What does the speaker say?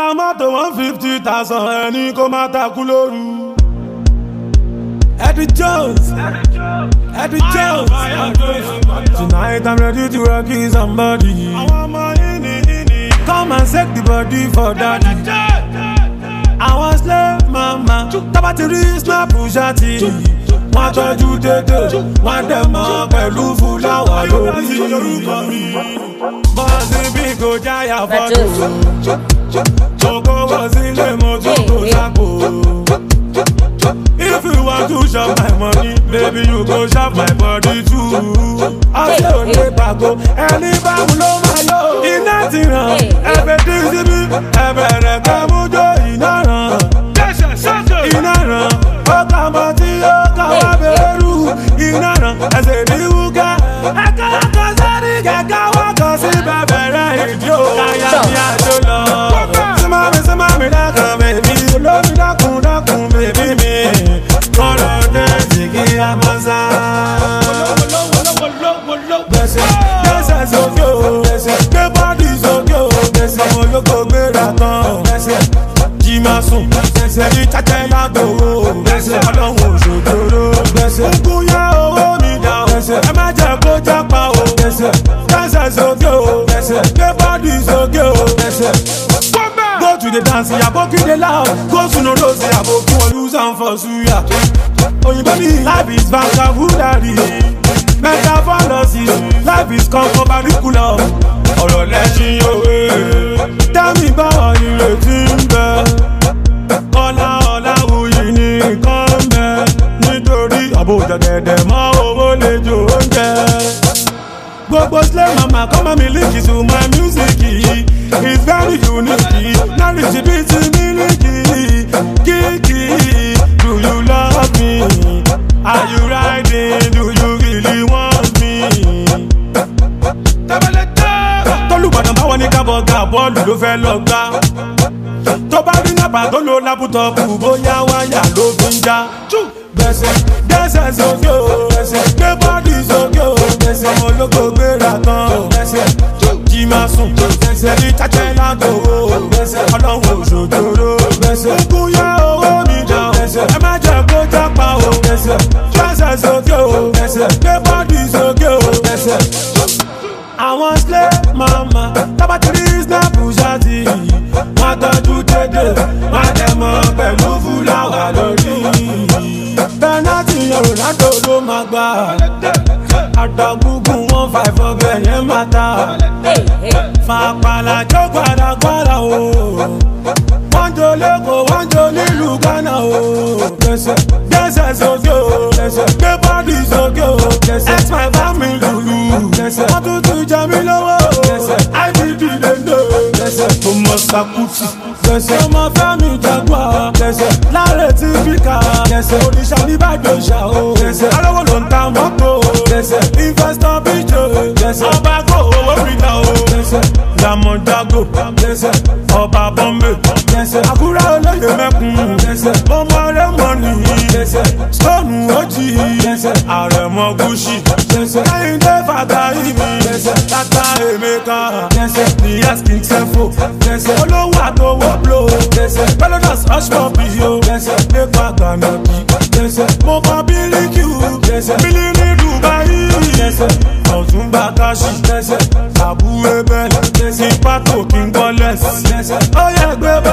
mọ́tò one fifty thousand ẹni kó má takú lóru. Eddie Jones, Eddie Jones. Tonight I'm ready to rock you somebody. Come and shake the body for daddy. Àwọn slave mama tábà ti rí snap ṣáàtì. Wọ́n tọ́jú dédé, wọ́n dẹ̀ mọ́ pẹ̀lú fúláwà lórí. Bọ́sì bí kò jáyà fọ́tò. Joko was in the motor to Zapo. If you want to shop my money, baby, you go shop my body too. Ọ̀sẹ̀ ò lè pàgọ́, ẹni bá mú ló máa lò. Iná ti ràn, ẹ̀bẹ̀ tí síbí, ẹ̀bẹ̀ rẹ̀ kẹ́ mú jó iná ràn. Iná ràn, ó kà mọ́ tí ó kà wá bẹ̀rù. Iná ràn, ẹsẹ̀ ní wúkẹ́. Ẹ̀ka ẹ̀ka sẹ́ni kẹ̀kẹ́ wọ́kọ̀ sí bẹ̀bẹ̀ rẹ̀ ìdí ò. Káyà ní àjò lọ. Símámi símámi dákun bèbí, olómi dákun dákun bèbí mi. Kọ́lọ̀ dẹ́sì kí a máa sá. Gbèsè gbèsè sókè o, gbé bọ́dì sókè o, ọmọ olóko gbéra tán. Jí máa sùn, ẹ̀rí tẹ́tẹ́ lágbòó, ọlọ́run òṣòjòrò. Ogun yẹ owó mi dà o, ẹ má jẹ́ kó jápa o. Gbèsè sókè o, gbé bọ́dì sókè o. Go to the dance, aboki dey loud. Go to no rose, aboki wan use am for suya. Oyinbo ni life is vocabulary. Metaphorosis, life is conco curriculum. Ọ̀rọ̀ lẹ́sìn òwe. Tẹ́mi báwo ìrètí ń bẹ? Ọlá ọlá wuyì ní nǹkan ń bẹ. Nítorí àbójà dẹ̀dẹ̀ mọ́ owó lè jò oúnjẹ gbogbo slay mama come and miliki to my music it's very unique na rich bit miliki kiki do you love me are you riding do you really want me. tólùgbọ̀dàn báwọn ní kábọ̀gà bọ́ọ̀lù ló fẹ́ lọ gbá tó bá rí nàbà tó lo lápútọ̀pù bóyá wáyà ló fi ń já. gbèsè gbèsè sókè o gbé bọ́ọ̀dì sókè o ọmọ olóko gbéra tán jí máa sùn ẹni tẹ́tẹ́ lágbòó ọlọ́run òṣòjòrò ogun yẹ owó mi dà o ẹ má jẹ́ kó jápa o gbèsè sókè o gbé bọ́ọ̀dì sókè o àwọn slay mama tábàtìrí snap ṣáàtì wọn tọjú dédé wọn dẹ mọ pẹlú fúláwà lórí pẹnátì ronaldo ló máa gbà àdàgùgùn wọn five ọbẹ yẹn máa ta fàpàlà jó gbàdàgbàdà o wọn jó lẹkọọ wọn jó nílùú ghana o gbèsè sókè o gbé bọ́ọ̀dì sókè o ex my family lulu wọ́n tún tún jẹ mí lọ́wọ́ ibb lendo ọmọ sakuti ọmọ fẹ́mi jagua láre tí bíkà oníṣà nìbàdàn ṣá o alówó ló ń ta mọ́tò investor bíjò ọba kò owó rìdá o diamond jago ọba bọ́mbè àkúrẹ́ olóyè mẹ́kun ọmọ rẹ̀ mọ́ nìyí stone ojì àrẹ̀mọ gúúsì kẹ́hìndé fàtàyè mi tata emeka ní asking sefo olówó àtọwọ́ blow pelotas hushpuppi yo nípa gànàbí mo kọ bíríkì bílí ní dubai ọ̀túnba káṣí àbúrò bẹ́ẹ̀ ní pátó kí n gbọ́ lẹ́sì ó yẹ gbé bá.